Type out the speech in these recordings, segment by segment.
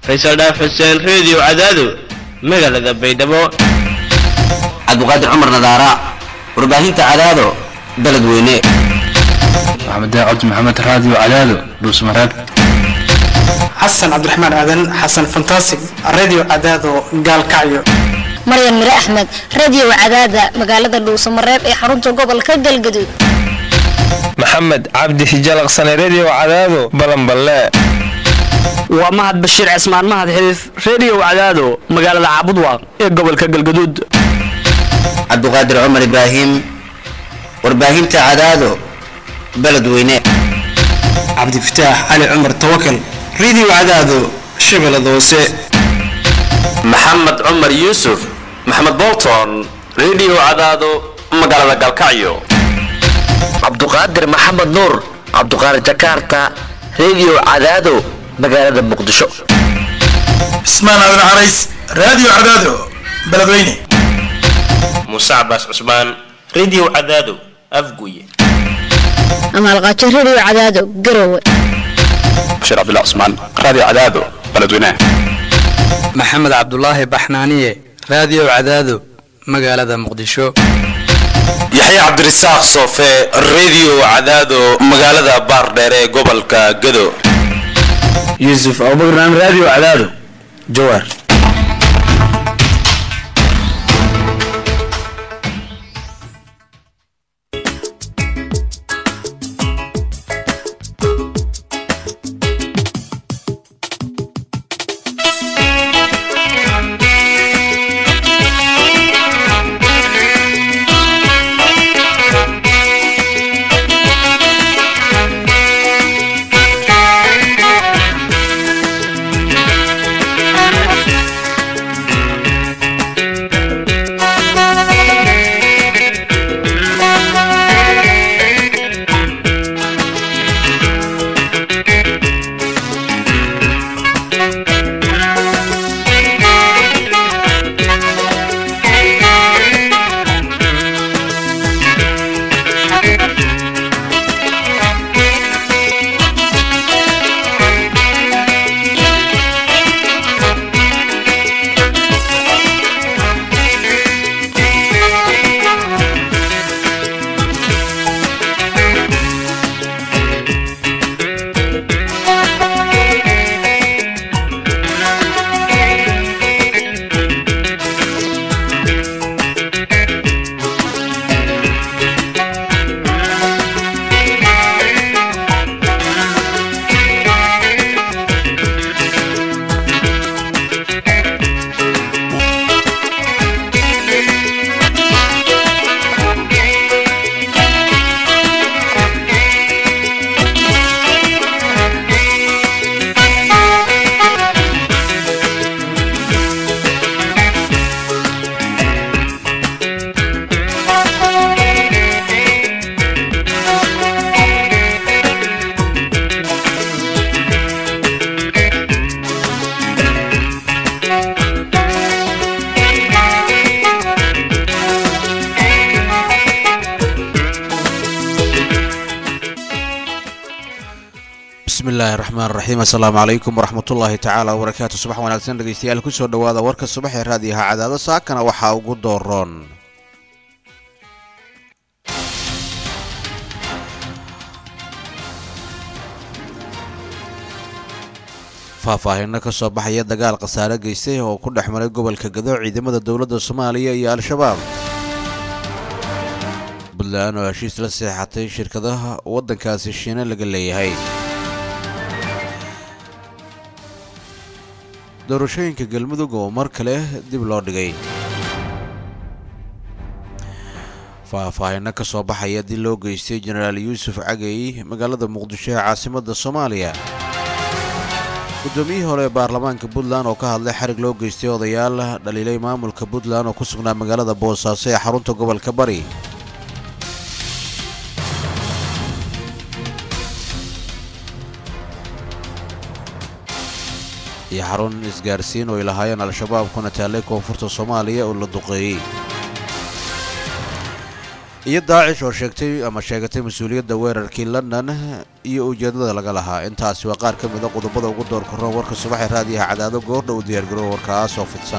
faysal dhaaf xuseen reediyo cadaado magaalada baydhabo cabdiqaadir cumar nadaara warbaahinta cadaado beledweyne maxamed daacad maxamed raadiyo cadaado dhuusmareeb xasan cabdiraxmaan aadan xasan fantasig radio cadaado gaalkacyo maryan mire axmed radio cadaada magaalada dhuusamareeb ee xarunta gobolka galgaduud maxamed cabdi hijalaqsane redio cadaado balanballe waa mahad bashiir cismaan mahad xiriif redio cadaado magaalada caabudwaaq ee gobolka galgaduud cabdiqaadir cumar ibraahim warbaahinta cadaado beledweyne cabdifataax cali cumar tawakal radio cadaado shabeellada hoose maxamed cumar yuusuf maxamed bolton redio cadaado magaalada galkacyo cabduqaadir maxamed nuur cabduqaadir jakarta redio cadaado magaalada muqdisho cismaan aadan carays radio cadaado beledweyne muuse cabaas cusmaan redio cadaado afguye amaalqaajo radio cadaado garowe bashiir cabdullah cusmaan radio cadaado beledweyne maxamed cabdulaahi baxnaaniye radio cadaado magaalada muqdisho yaxya cabdirasaaq soofe redio cadaado magaalada baardheere ee gobolka gado yuusuf abubakran radio cadaado jawaar bismillahi raxmaan raxiim assalaamu calaykum waraxmatullaahi tacaala wabarakaatu subax wanaagsan dhegeystayaal kusoo dhowaada warka subax ee raadiyaha cadaado saakana waxaa ugu dooroon faahfaahino ka soo baxaya dagaal khasaare geystay oo ku dhex maray gobolka gado ciidamada dowladda soomaaliya iyo al-shabaab puntland oo heshiis la seexatay shirkadaha waddankaasi shiine laga leeyahay doorashooyinka galmudug oo mar kale dib loo dhigay faahfaahino ka soo baxaya dil loo geystay jenaraal yuusuf cagey magaalada muqdisho ee caasimadda soomaaliya guddoomiyihii hore ee baarlamaanka puntland oo ka hadlay xarig loo geystay odayaal dhaliilay maamulka puntland oo ku sugnaa magaalada boosaaso ee xarunta gobolka bari iyo xarun isgaarsiin oo ay lahaayeen al-shabaab kuna taallay koonfurta soomaaliya oo la duqeeyey iyo daacish oo sheegtay ama sheegatay mas-uuliyadda weerarkii london iyo ujeedada laga lahaa intaasi waa qaar ka mida qodobada ugu door korroon warka subaxee raadiyaha cadaado goordha u diyaargarow warkaas oo fidsan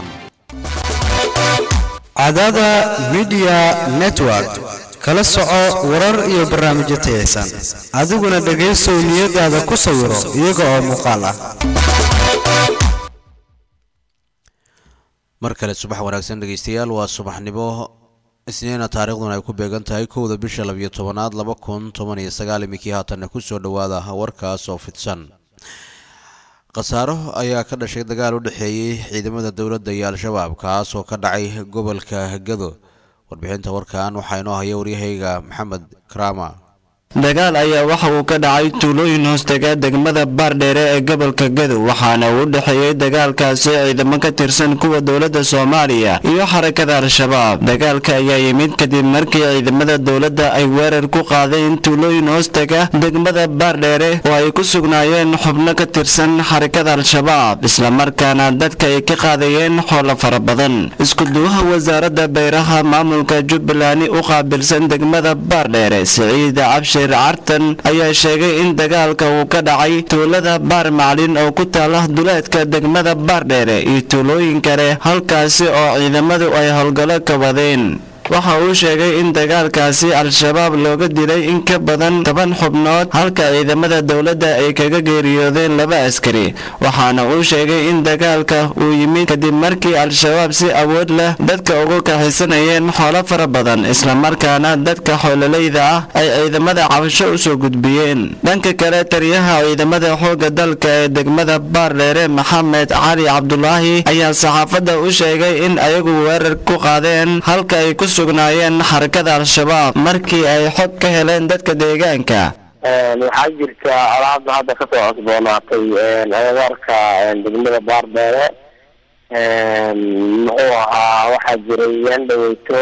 cadaada midiya network kala soco warar iyo barnaamijyo tayaysan adiguna dhegaysow niyadaada ku sawiro iyaga oo muuqaal ah mar kale subax wanaagsan dhegaystayaal waa subaxnimo isniina taariikhduna ay ku beegan tahay kowda bisha labiyo tobanaad laba kun toban iyo sagaal iminkii haatanna ku soo dhowaada warkaas oo fidsan khasaaro ayaa ka dhashay dagaal u dhexeeyey ciidamada dowladda iyo al-shabaab kaas oo ka dhacay gobolka gado warbixinta warkan waxaa inoo haya waryahayga maxamed karaama dagaal ayaa waxa uu ka dhacay tuulooyin hoostega degmada baardheere ee gobolka gadow waxaana uu u dhexeeyey dagaalkaasi ciidamo ka tirsan kuwa dowladda soomaaliya iyo xarakada al-shabaab dagaalka ayaa yimid kadib markii ciidamada dowladda ay weerar ku qaadeen tuulooyin hoostega degmada baardheere oo ay ku sugnaayeen xubno ka tirsan xarakada al-shabaab islamarkaana dadka ay ka qaadayeen xoolo fara badan iskuduwaha wasaaradda beeraha maamulka jubbaland u qaabilsan degmada baardheere siciid cabshir cartan ayaa sheegay in dagaalka uu ka dhacay tuulada baar maclin oo ku taala duleedka degmada baardheere iyo tuulooyin kale halkaasi oo ciidamadu ay howlgallo ka wadeen waxa uu sheegay in dagaalkaasi al-shabaab looga dilay in ka badan toban xubnood halka ciidamada dowladda ay kaga geeriyoodeen laba askari waxaana uu sheegay in dagaalka uu yimid kadib markii al-shabaab si awood leh dadka ugu kaxisanayeen xoolo fara badan islamarkaana dadka xoololayda ah ay ciidamada cabasho u soo gudbiyeen dhanka kale taliyaha ciidamada xoogga dalka ee degmada baardheere maxamed cali cabdulaahi ayaa saxaafadda u sheegay in ayagu weerar ku qaadeen halka ay ku sugnaayeen xarakada al-shabaab markii ay xog ka heleen dadka deegaanka waxaa jirta alaabda hadda kasoo cosboonaatay agagaarka degmada baardheere muxuu ahaa waxaa jiray yaan dhaweyto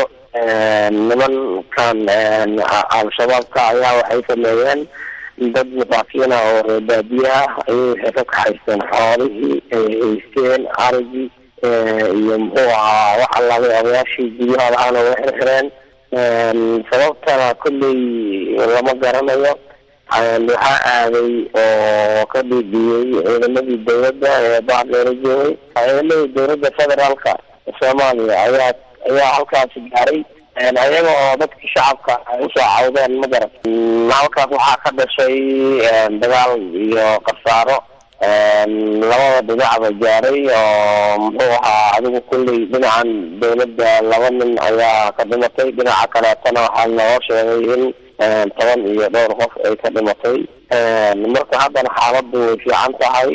nimankan al-shabaabka ayaa waxay sameeyeen dad masaakiina oo reebaadiye ah ayay waxay ka kaxaysteen xoolihii ay haysteen arigii iyo muxuu ahaa wax allaabay odayaashii guryaha lahaana way xirxireen sababtana kolley lama garanayo waxaa aaday oo ka dhiidhiyey ciidamadii dowladda ee baardheere joogay ciidamadii dowladda federaalka soomaaliya ayaa ayaa halkaasi gaaray ayaga oo dadkii shacabka ay usoo cawdeen ma garan halkaas waxaa ka dhashay dagaal iyo khasaaro labada dhinacba gaaray oo muxuu ahaa adigu kulley dhinacan dowladda laba nin ayaa ka dhimatay dhinaca kaleetana waxaa noo sheegay in toban iyo dhowr qof ay ka dhimatay marka haddana xaaladdu way fiican tahay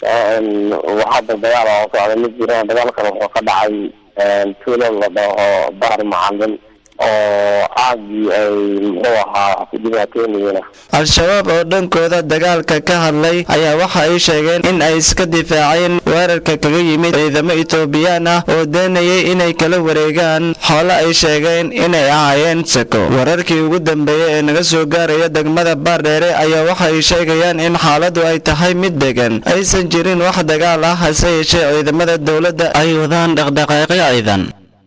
hadda dagaal oo socda ma jiraan dagaalkan wuxuu ka dhacay tuulo la dhaho baar macalin oo aagii ay muxuu ahaa ku dhibaatoonayeen al-shabaab oo dhankooda dagaalka ka hadlay ayaa waxa ay sheegeen in ay iska difaaceen weerarka kaga yimid ciidamo etoobiyaan ah oo doonayay inay kala wareegaan xoolo ay sheegeen inay ahaayeen sako wararkii ugu dambeeyey ee naga soo gaaraya degmada baardheere ayaa waxa ay sheegayaan in xaaladu ay tahay mid degan aysan jirin wax dagaal ah hase yeeshee ciidamada dowladda ay wadaan dhaqdhaqaaqyo ciidan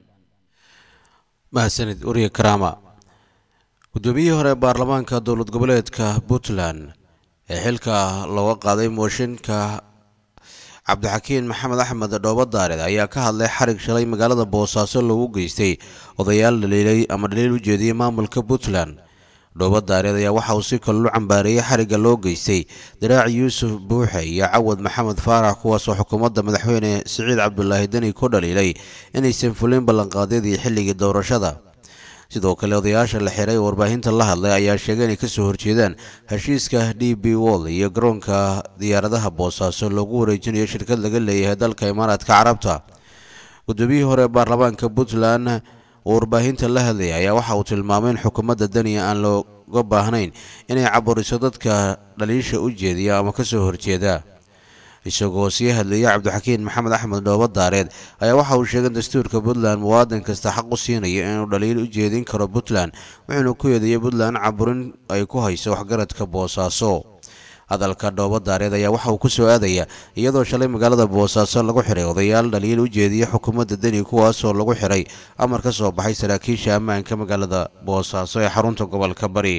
mahadsanid wariye karaama guddoomiyihii hore baarlamaanka dowlad goboleedka puntland ee xilka looga qaaday mooshinka cabdixakiin maxamed axmed dhoobadaared ayaa ka hadlay xarig shalay magaalada boosaaso loogu geystay odayaal dhaliilay ama dhaliil u jeediyey maamulka puntland dhoobadaareed ayaa waxa uu si kalelu cambaareeyey xarigga loo geystay daraac yuusuf buuxe iyo cawad maxamed faarax kuwaasoo xukuumadda madaxweyne siciid cabdulaahi deni ku dhaliilay inaysan fulin ballanqaadyadii xilligii doorashada sidoo kale odayaasha la xiray oo warbaahinta la hadlay ayaa sheegay inay kasoo horjeedaan heshiiska d b wall iyo garoonka diyaaradaha boosaaso loogu wareejinayo shirkad laga leeyahay dalka imaaraadka carabta guddoomiyihii hore baarlamaanka puntland oo warbaahinta la hadlayay ayaa waxa uu tilmaamay in xukuumadda daniya aan looga baahnayn inay caburiso dadka dhaliisha u jeediya ama kasoo horjeeda isagoo sii hadlayay cabdixakiin maxamed axmed dhoobo daareed ayaa waxa uu sheegay in dastuurka puntland muwaadin kasta xaq u siinayo inuu dhaliil u jeedin karo puntland wuxuuna ku eedeeyey puntland caburin ay ku hayso waxgaradka boosaaso hadalka dhoobadaareed ayaa waxa uu ku soo aadaya iyadoo shalay magaalada boosaaso lagu xiray odayaal dhaliil u jeediya xukuumadda deni kuwaasoo lagu xiray amar ka soo baxay saraakiisha ammaanka magaalada boosaaso ee xarunta gobolka bari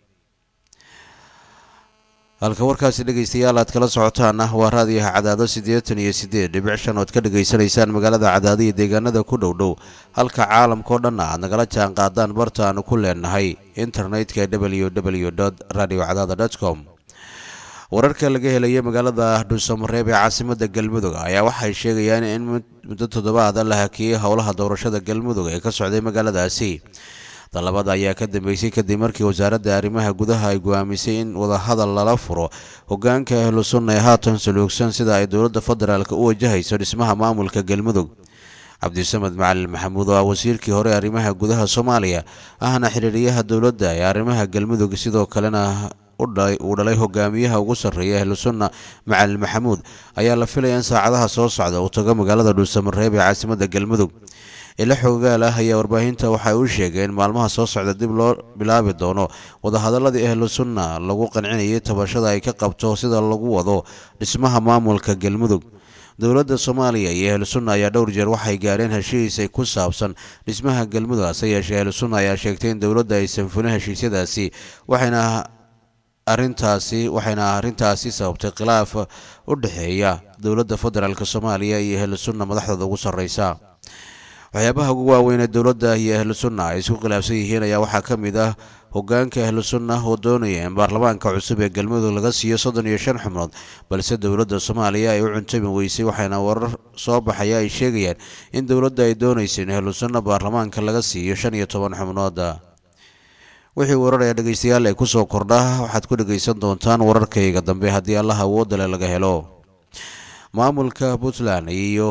halka warkaasi dhegaystayaal aad kala socotaan ah waa raadiyaha cadaado siddeetan iyo siddeed dhibic shan ood ka dhegaysanaysaan magaalada cadaado iyo deegaanada ku dhow dhow halka caalamkao dhanna aad nagala jaan qaadaan barta aanu ku leenahay internetka w w radio cadaada com wararka laga helaya magaalada dhuusamareeb ee caasimada galmudug ayaa waxay sheegayaan in muddo toddobaada la hakiyey howlaha doorashada galmudug ee ka socday magaaladaasi dalabada ayaa ka dambeysay kadib markii wasaaradda arrimaha gudaha ay go'aamisay in wadahadal lala furo hogaanka ahlu sunna ee haatan saluugsan sida ay dowladda federaalk u wajahayso dhismaha maamulka galmudug cabdisamed macalin maxamuud oo ah wasiirkii hore arrimaha gudaha soomaaliya ahna xiriiriyaha dowladda ee arrimaha galmudug sidoo kalena uu dhalay hogaamiyaha ugu sarreeya ahlu sunna macalin maxamuud ayaa la filaya in saacadaha soo socda uu tago magaalada dhuusamareeb ee caasimada galmudug ilo xoogaal ah ayaa warbaahinta waxay u sheegeen maalmaha soo socda dib loo bilaabi doono wadahadaladii ahlu sunna lagu qancinayay tabashada ay ka qabto sida lagu wado dhismaha maamulka galmudug dowladda soomaaliya iyo ahlu sunna ayaa dhowr jeer waxay gaareen heshiis ay ku saabsan dhismaha galmudug hase yeeshee ahlu sunna ayaa sheegtay in dowladda aysan fulin heshiisyadaasi waxayna arintaasi waxayna arrintaasi sababtay khilaaf u dhexeeya dowladda federaalk soomaaliya iyo ahlu sunna madaxdooda ugu sarreysa waxyaabaha ugu waaweyn ee dowladda iyo ahlu sunna ay isku khilaafsan yihiin ayaa waxaa ka mid ah hogaanka ahlu sunna oo doonaya in baarlamaanka cusub ee galmudug laga siiyo soddon iyo shan xubnood balse dowladda soomaaliya ay u cuntami weysay waxaana warar soo baxaya ay sheegayaan in dowladda ay doonaysa in ahlu sunna baarlamaanka laga siiyo shan iyo toban xubnood wixii wararaya dhegaystayaal ay kusoo kordha waxaad ku dhegaysan doontaan wararkayga dambe haddii allaha awoodale laga helo maamulka puntland iyo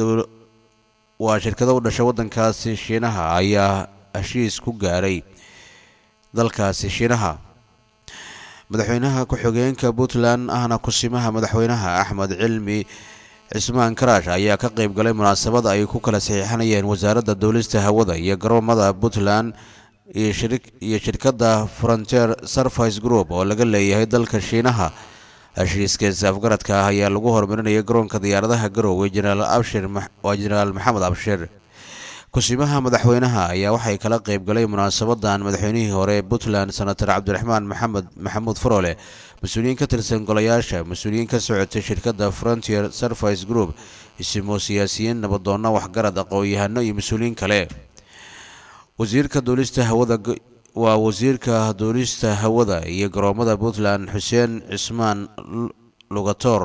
waa shirkado u dhasha waddankaasi shiinaha ayaa heshiis ku gaaray dalkaasi shiinaha madaxweynaha ku-xigeenka puntland ahna kusimaha madaxweynaha axmed cilmi cismaan karaash ayaa ka qayb galay munaasabad ay ku kala saxiixanayeen wasaaradda duulista hawada iyo garoomada puntland iyo shirkadda frontier service group oo laga leeyahay dalka shiinaha heshiiskaasi afgaradka ah ayaa lagu horumarinaya garoonka diyaaradaha garoowe jenaraal abshir waa jenaraal maxamed abshir kusimaha madaxweynaha ayaa waxay kala qayb galay munaasabadan madaxweynihii hore ee puntland senator cabdiraxmaan maxamed maxamuud farole mas-uuliyiin ka tirsan golayaasha mas-uuliyiin ka socotay shirkadda frontier service group isimo siyaasiyiin nabadoonna waxgarad aqoon-yahano iyo mas-uuliyiin kale wasiirka duulista hawada waa wasiirka duulista hawada iyo garoomada puntland xuseen cismaan lugator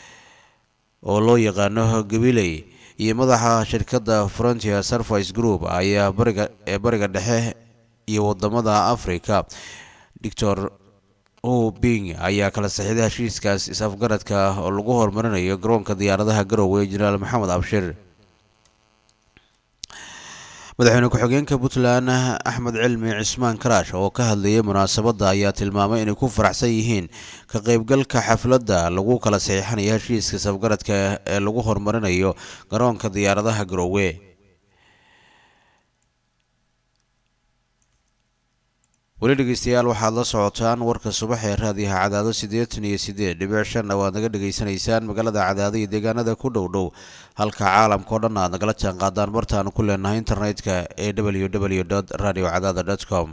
oo loo yaqaano gabiley iyo madaxa shirkadda frontier service group ayaa bariga ee bariga dhexe iyo wadamada africa doctor o bing ayaa kala saxiiday heshiiskaas is-afgaradka oo lagu horumarinayo garoonka diyaaradaha garoowe jenaraal maxamed abshir madaxweyne ku-xigeenka puntland axmed cilmi cismaan karaash oo ka hadlayay munaasabadda ayaa tilmaamay inay ku faraxsan yihiin ka qaybgalka xafladda lagu kala saxiixanayo heshiiska safgaradka ee lagu horumarinayo garoonka diyaaradaha garoowe weli dhegeystayaal waxaad la socotaan warka subax ee raadiyaha cadaado siddeetan iyo siddeed dhibic shanna waad naga dhegaysanaysaan magaalada cadaado iyo deegaanada ku dhow dhow halka caalamka o dhan aad nagala jaan qaadaan bartaanu ku leenahay internetka ee w w radio cadaada com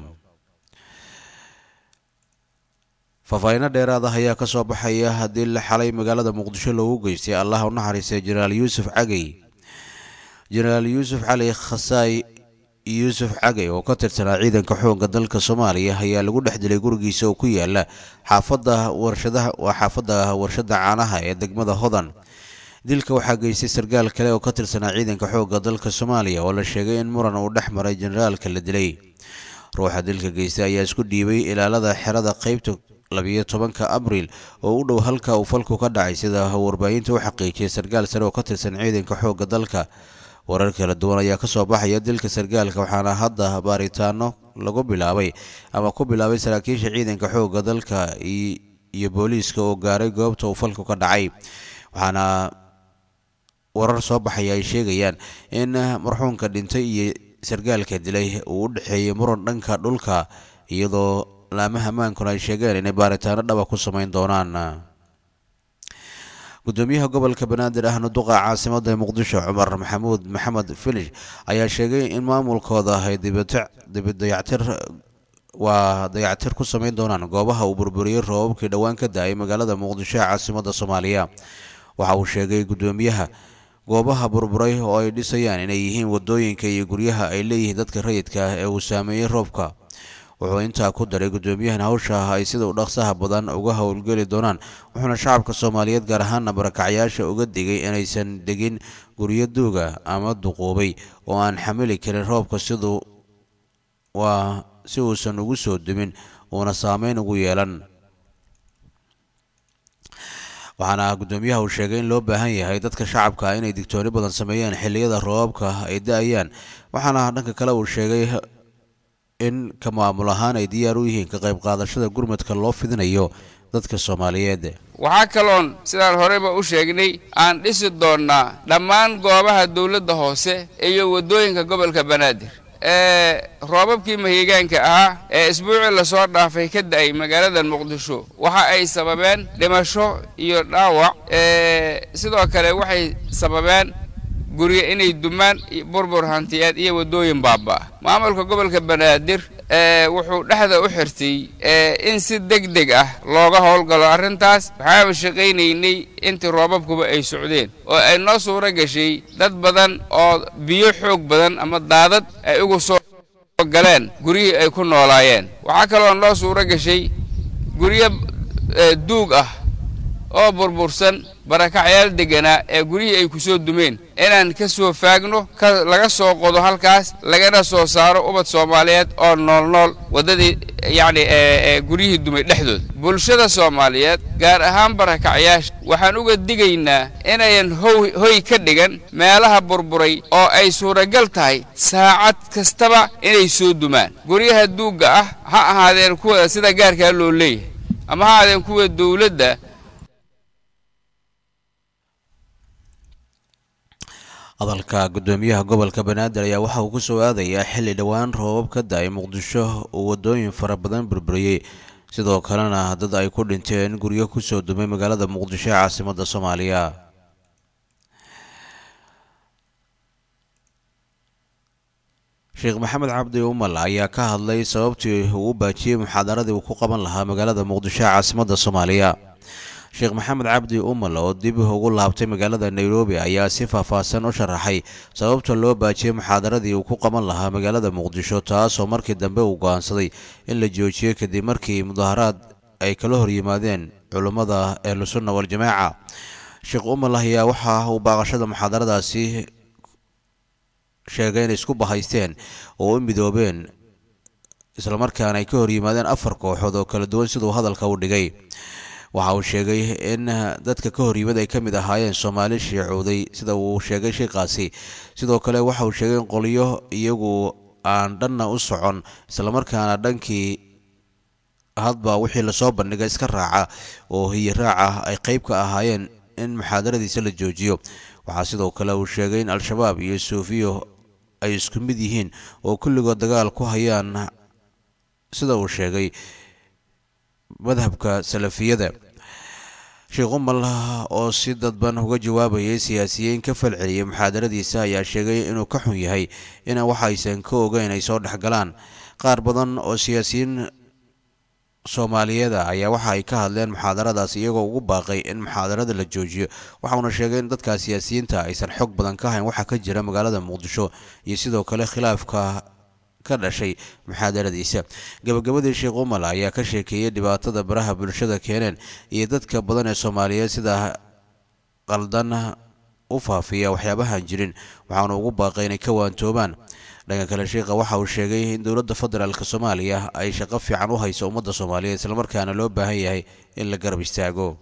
faahfaahiino dheeraad ah ayaa ka soo baxaya haddii la xalay magaalada muqdisho loogu geystay allah u naxariistay jenaraal yuusuf cagey jenaraal yuusuf cali khasaay yuusuf cagey oo ka tirsanaa ciidanka xoogga dalka soomaaliya ayaa lagu dhex dilay gurigiisa oo ku yaala xaafadda warshadaha waa xaafadda warshadda caanaha ee degmada hodan dilka waxaa geystay sarkaal kale oo ka tirsanaa ciidanka xoogga dalka soomaaliya oo la sheegay in muran uu dhex maray jenaraalka la dilay ruuxa dilka geystay ayaa isku dhiibay ilaalada xerada qeybta labiyo tobanka abriil oo u dhow halka uu falku ka dhacay sida warbaahinta u xaqiijiyay sarkaal sare oo ka tirsan ciidanka xoogga dalka warar kala duwan ayaa ka soo baxaya dilka sarkaalka waxaana hadda baaritaano lagu bilaabay ama ku bilaabay saraakiisha ciidanka xoogga dalka iyo booliiska oo gaaray goobta uu falku ka dhacay waxaana warar soo baxaya ay sheegayaan in marxuunka dhintay iyo sarkaalka dilay uu u dhexeeyey muran dhanka dhulka iyadoo laamaha ammaankuna ay sheegeen inay baaritaano dhaba ku samayn doonaan gudoomiyaha gobolka banaadir ahna duqa caasimada muqdisho cumar maxamuud maxamed filish ayaa sheegay in maamulkooda ay dibidayactir waa dayactir ku samayn doonaan goobaha uu burburiyey roobabkii dhowaan ka da-ay magaalada muqdisho ee caasimada soomaaliya waxa uu sheegay gudoomiyaha goobaha burburay oo ay dhisayaan inay yihiin wadooyinka iyo guryaha ay leeyihiin dadka rayidka ah ee uu saameeyey roobka wuxuu intaa ku daray gudoomiyahan hawsha ay sida u dhaqsaha badan uga howlgeli doonaan wuxuuna shacabka soomaaliyeed gaar ahaana barakacyaasha uga digay inaysan degin guryo duuga ama duquubay oo aan xamili karin roobka siduu waa si uusan ugu soo dumin uuna saameyn ugu yeelan waxaana gudoomiyaha uu sheegay in loo baahan yahay dadka shacabka inay digtooni badan sameeyaan xilliyada roobabka ay da-ayaan waxaana dhanka kale uu sheegay in ka maamul ahaan ay diyaar u yihiin ka qayb qaadashada gurmadka loo fidinayo dadka soomaaliyeed waxaa kaloon sidaan horeyba u sheegnay aan dhisi doonnaa dhammaan goobaha dawladda hoose iyo waddooyinka gobolka banaadir ee roobabkii mahigaanka ahaa ee isbuucii lasoo dhaafay ka da'ay magaalada muqdisho waxa ay sababeen dhimasho iyo dhaawac sidoo kale waxay sababeen guryo inay dumaan burbur hantiyeed iyo waddooyin baaba maamulka gobolka banaadir wuxuu dhexda u xirtay in si deg deg ah looga howlgalo arrintaas waxaanu shaqaynaynay intii roobabkuba ay socdeen oo ay noo suuro gashay dad badan oo biyo xoog badan ama daadad ay ugu soo galeen guryihii ay ku noolaayeen waxaa kaloo noo suuro gashay guryo duug ah oo burbursan barakacyaal degganaa ee guryihii ay ku soo dumeen inaan ka soo faagno laga soo qodo halkaas lagana soo saaro ubad soomaaliyeed oo noolnool waddadii yacni guryihii dumay dhexdooda bulshada soomaaliyeed gaar ahaan barakacyaasha waxaan uga digaynaa inayan hoy ka dhigan meelaha burburay oo ay suuragal tahay saacad kastaba inay soo dumaan guryaha duugga ah ha ahaadeen kuwa sida gaarkaa loo leeyahay ama ha ahaadeen kuwa dawladda hadalka gudoomiyaha gobolka banaadir ayaa waxa uu ku soo aadayaa xilli dhowaan roobab ka da-ay muqdisho uu wadooyin fara badan burburiyey sidoo kalena dad ay ku dhinteen guryo kusoo dumay magaalada muqdisho ee caasimada soomaaliya sheekh maxamed cabdi umal ayaa ka hadlay sababtii uu u baajiyey muxaadaradii uu ku qaban lahaa magaalada muqdisho ee caasimada soomaaliya sheekh maxamed cabdi umal oo dib ugu laabtay magaalada nairobi ayaa si faahfaahsan u sharaxay sababta loo baajiyey muxaadaradii uu ku qaban lahaa magaalada muqdisho taasoo markii dambe uu go'aansaday in la joojiyey kadib markii mudaharaad ay kala hor yimaadeen culummada ehlusunna waljamaaca sheekh umal ayaa waxa uu baaqashada muxaadaradaasi sheegay inay isku bahaysteen oo u midoobeen islamarkaana ay ka hor yimaadeen afar kooxood oo kala duwan siduu hadalka u dhigay waxa uu sheegay in dadka ka hor yimid ay ka mid ahaayeen soomaali shiicowday sida uu sheegay sheikaasi sidoo kale waxa uu sheegay in qolyo iyagu aan dhanna u socon islamarkaana dhankii hadba wixii lasoo bandhigay iska raaca oo hiyi raaca ay qeyb ka ahaayeen in muxaadaradiisa la joojiyo waxaa sidoo kale uu sheegay in al-shabaab iyo suufiyo ay isku mid yihiin oo kulligood dagaal ku hayaan sida uu sheegay madhabka salafiyada sheekh umal oo si dadban uga jawaabayay siyaasiyiin ka falceliyay muxaadaradiisa ayaa sheegay inuu ka xun yahay ina waxaysan ka ogeyn ay soo dhexgalaan qaar badan oo siyaasiyiin soomaaliyeeda ayaa waxa ay ka hadleen muxaadaradaas iyagoo ugu baaqay in muxaadarada la joojiyo waxauna sheegay in dadka siyaasiyiinta aysan xog badan ka hayn waxa ka jira magaalada muqdisho iyo sidoo kale khilaafka ka dhashay muxaadaradiisa gabagabadii sheekh umal ayaa ka sheekeeyey dhibaatada baraha bulshada keeneen iyo dadka badan ee soomaaliyeed sida qaldan u faafiya waxyaabahan jirin waxaana ugu baaqay inay ka waantoobaan dhanka kale sheekha waxa uu sheegay in dowladda federaalk soomaaliya ay shaqo fiican u hayso ummadda soomaaliyeed islamarkaana loo baahan yahay in la garab istaago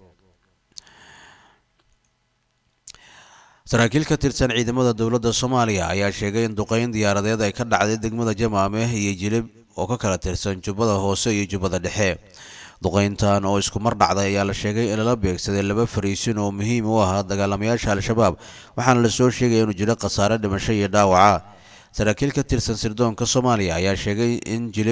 saraakiil ka tirsan ciidamada dowladda soomaaliya ayaa sheegay in duqeyn diyaaradeed ay ka dhacday degmada jamaame iyo jilib oo ka kala tirsan jubbada hoose iyo jubbada dhexe duqeyntan oo isku mar dhacday ayaa la sheegay in lala beegsaday laba fariisin oo muhiim u ahaa dagaalamayaasha al-shabaab waxaana lasoo sheegaya inuu jiro khasaare dhimasho iyo dhaawaca saraakiil ka tirsan sirdoonka soomaaliya ayaa sheegay in jilib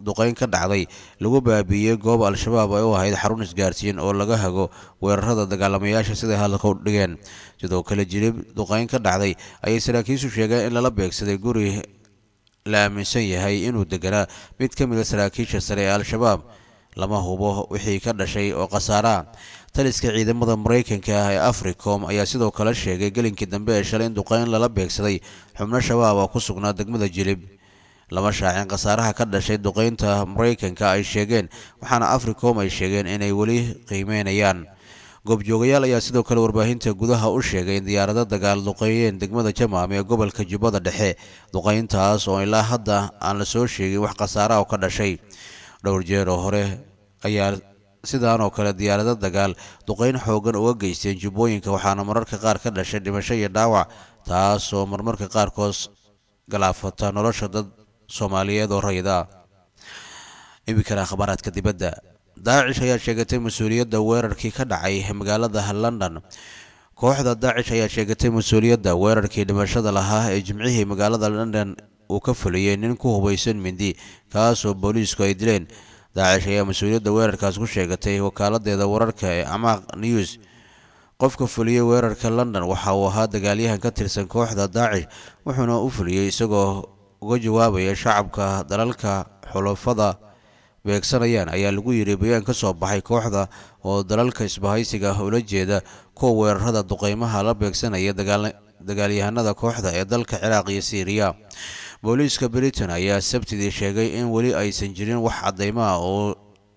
duqeyn ka dhacday lagu baabiiyey goob al-shabaab ay u ahayd xarun isgaarsiin oo laga hago weerarada dagaalamayaasha siday hadalka u dhigeen sidoo kale jilib duqeyn ka dhacday ayay saraakiishu sheegeen in lala beegsaday guri la aaminsan yahay inuu deganaa mid ka mida saraakiisha sare ee al-shabaab lama hubo wixii ka dhashay oo khasaara taliska ciidamada maraykanka ah ee africom ayaa sidoo kale sheegay gelinkii dambe ee shalay in duqeyn lala beegsaday xubno shabaab oo ku sugnaa degmada jilib lama shaacin khasaaraha ka dhashay duqeynta maraykanka ay sheegeen waxaana africom ay sheegeen inay weli qiimeynayaan goobjoogayaal ayaa sidoo kale warbaahinta gudaha u sheegay in diyaarado dagaal duqeeyeen degmada jamaam ee gobolka jubbada dhexe duqeyntaas oo ilaa hadda aan la soo sheegin wax khasaara oo ka dhashay dhowr jeer oo hore ayaa sidaan oo kale diyaarado dagaal duqeyn xoogan uga geysteen jubbooyinka waxaana mararka qaar ka dhashay dhimasho iyo dhaawac taasoo marmarka qaarkood galaafata nolosha dad soomaaliyeed oo rayid ah iminkana akhbaaraadka dibadda daacish ayaa sheegatay mas-uuliyadda weerarkii ka dhacay magaalada london kooxda daacish ayaa sheegatay mas-uuliyadda weerarkii dhimashada lahaa ee jimcihii magaalada london uu ka fuliyey nin ku hubaysan mindi kaasoo booliisku ay dileen daacish ayaa mas-uuliyadda weerarkaas ku sheegatay wakaaladdeeda wararka ee amaaq news qofka fuliyey weerarka london waxa uu ahaa dagaalyahan ka tirsan kooxda daacish wuxuuna u fuliyey isagoo uga jawaabaya shacabka dalalka xulafada beegsanayaan ayaa lagu yidhi bayaan ka soo baxay kooxda oo dalalka isbahaysiga ula jeeda kuwa weerarada duqeymaha la beegsanaya dagaalyahanada kooxda ee dalka ciraaq iyo siiriya booliiska britain ayaa sabtidii sheegay in weli aysan jirin wax cadeymo ah oo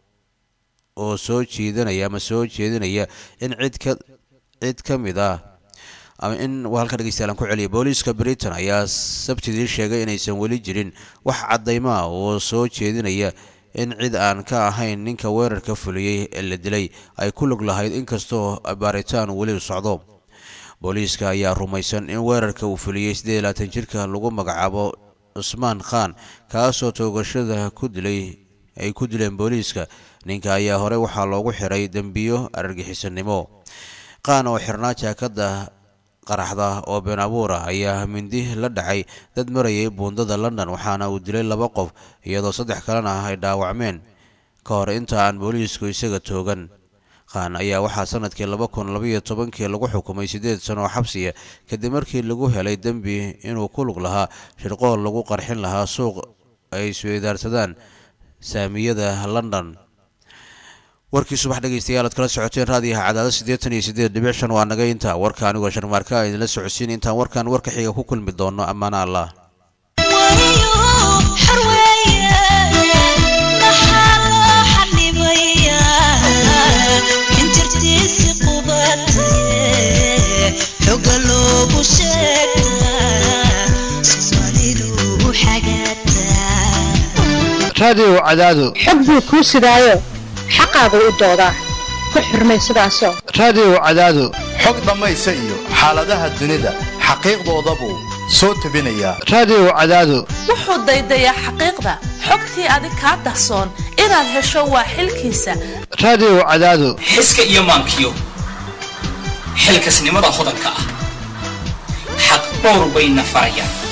oo soo jiidanaya ama soo jeedinaya in cid ka cid ka mid ah ama in halka dhegeystayaal ku celiya booliiska britain ayaa sabtidii sheegay inaysan weli jirin wax cadeymo ah oo soo jeedinaya in cid aan ka ahayn ninka weerarka fuliyey ee la dilay ay ku lug lahayd inkastoo baaritaan weli socdo booliiska ayaa rumaysan in weerarka uu fuliyey siddeed iyo labaatan jirka lagu magacaabo cusmaan khan kaasoo toogashada ku dilay ay ku dileen booliiska ninka ayaa hore waxaa loogu xiray dembiyo argagixisanimo qaan oo xirnaa jaakada qaraxda oo been abuur ah ayaa mindi la dhacay dad marayay buundada london waxaana uu dilay laba qof iyadoo saddex kalena ay dhaawacmeen ka hor inta aan booliisku isaga toogan khan ayaa waxaa sanadkii laba kun labaiyo tobankii lagu xukumay siddeed sano oo xabsiya kadib markii lagu helay dembi inuu ku lug lahaa shirqool lagu qarxin lahaa suuq ay isweydaarsadaan saamiyada london warkii subax dhegeystayaal aad kala socoteen raadiyaha cadaado siddeetan iyo siddeed dhibic shan waa naga intaa warka anigoo sharmaarka a idinla socodsiin intaan warkan warka xiga ku kulmi doono ammaana allah raadiyow cadaado xog buu kuu sidaayo xaqaagu u doodaa ku xurmay sidaasoo raadiyow cadaado xog dhammaysa iyo xaaladaha dunida xaqiiqdoodabuu soo tebinayaa raadiyow cadaado wuxuu daydayaa xaqiiqda xogtii adig kaa dahsoon inaad hesho waa xilkiisa raadiyow cadaado xiska iyo maankiyo xilkasnimada hodanka ah xaq dhowr bayna farayaan